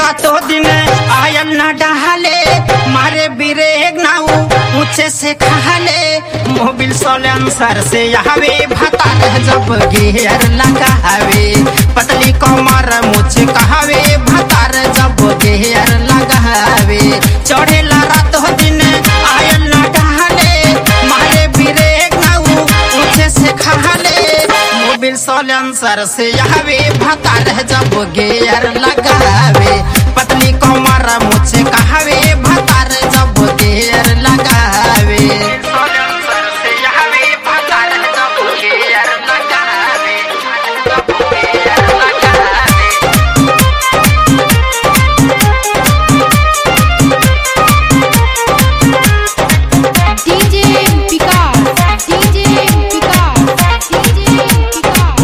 रातो दिन आयल न डहाले मारे बिरेग नाऊ ऊंचे से खाले मोबिल सोलेंसर से आवे भतार जब गियर लगावे पतली कमर मुझ कहावे भतार जब गियर लगावे चढ़ेला रातो दिन आयल न डहाले मारे बिरेग नाऊ ऊंचे से खाले मोबिल सोलेंसर से आवे भतार जब गियर लगावे पतली कमर मुझे कहावे भतार जब गियर लगावे सोलेंसर से आवे भतार जब गियर लगावे जब गियर लगावे DJ Vikas, DJ Vikas, DJ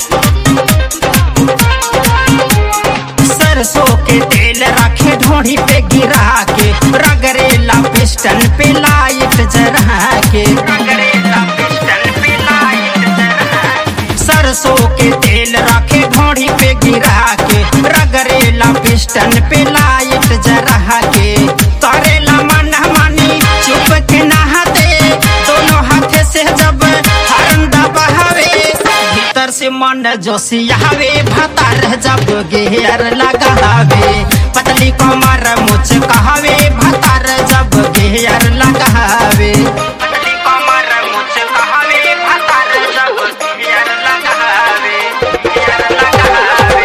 सरसों के तेल रखे ढोड़ी पे गिरा के रगरेला पिस्टन पे लाइट जरा के रगरेला पिस्टन पे लाइट जरा के। सरसों के तेल रखे ढोड़ी पे गिरा के रगरेला पिस्टन पे लाइट जरा के करेला मन मानी चुप के नहाते दोनों हाथे से जब हरन दबावे भीतर से मन जोशियावे भतार जब गेर लगावे पतली कमर मुझ कहावे भतार जब गेर लगावे पतली कमर मुझ कहावे भतार जब गेर लगावे गेर लगावे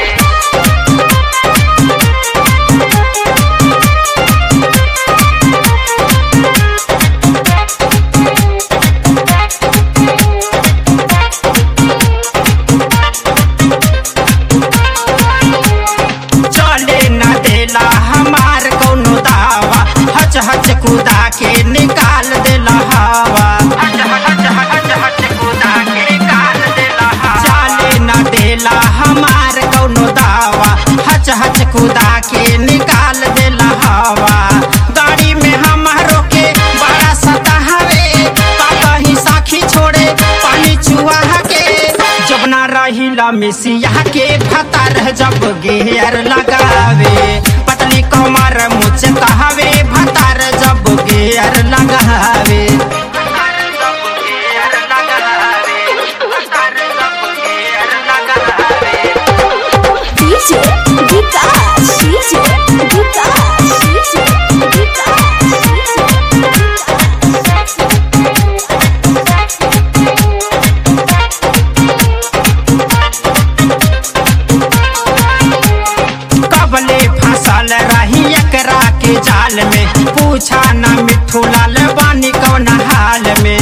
चले न देला हमार कौनो दावा हच हच कूदा के निकाल देला हवा हच हच हच हच कूदा के निकाल देला हवा चले न देला हमार कौनो दावा हच हच कूदा के निकाल देला हवा गाड़ी में हमारो के बड़ा सतावे पापा ही साखी छोड़े पानी चुआ के जब ना रहिला मिसिया के भतार जब गेर लगावे पतली कमर मुझ कहावे भतार जब गेर लगावे भतार जब गेर लगावे, भतार जब गेर लगावे। DJ Vikas, DJ Vikas, DJ कबले फसल रही एकरा के जाल में पूछा ना मिठू लाल बानी कौन हाल में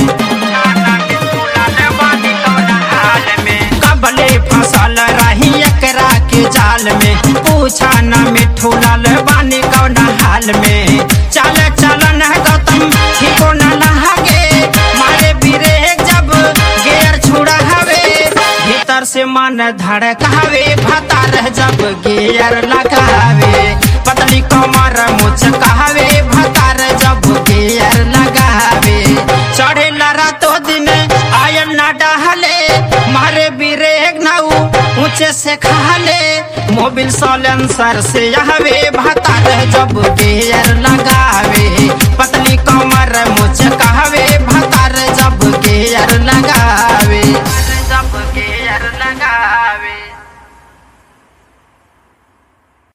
कबले फसल रही एकरा के जाल में पूछा ना मिठू लाल बानी कौन हाल में चल चलन गौतम ठीको न लहागे मारे बिरे जब गेर छुड़ा हवे भीतर से मन धड़कावे भतार जब गेयर लगावे पतली कमर मुझ कहावे भतार जब गेयर लगावे चढ़े रातो दिन आयल न डहले मारे बिरेग नाऊ ऊंचे से खाले मोबिल सोलेंसर से आवे भतार जब गेयर लगावे पतली कमर मुझ का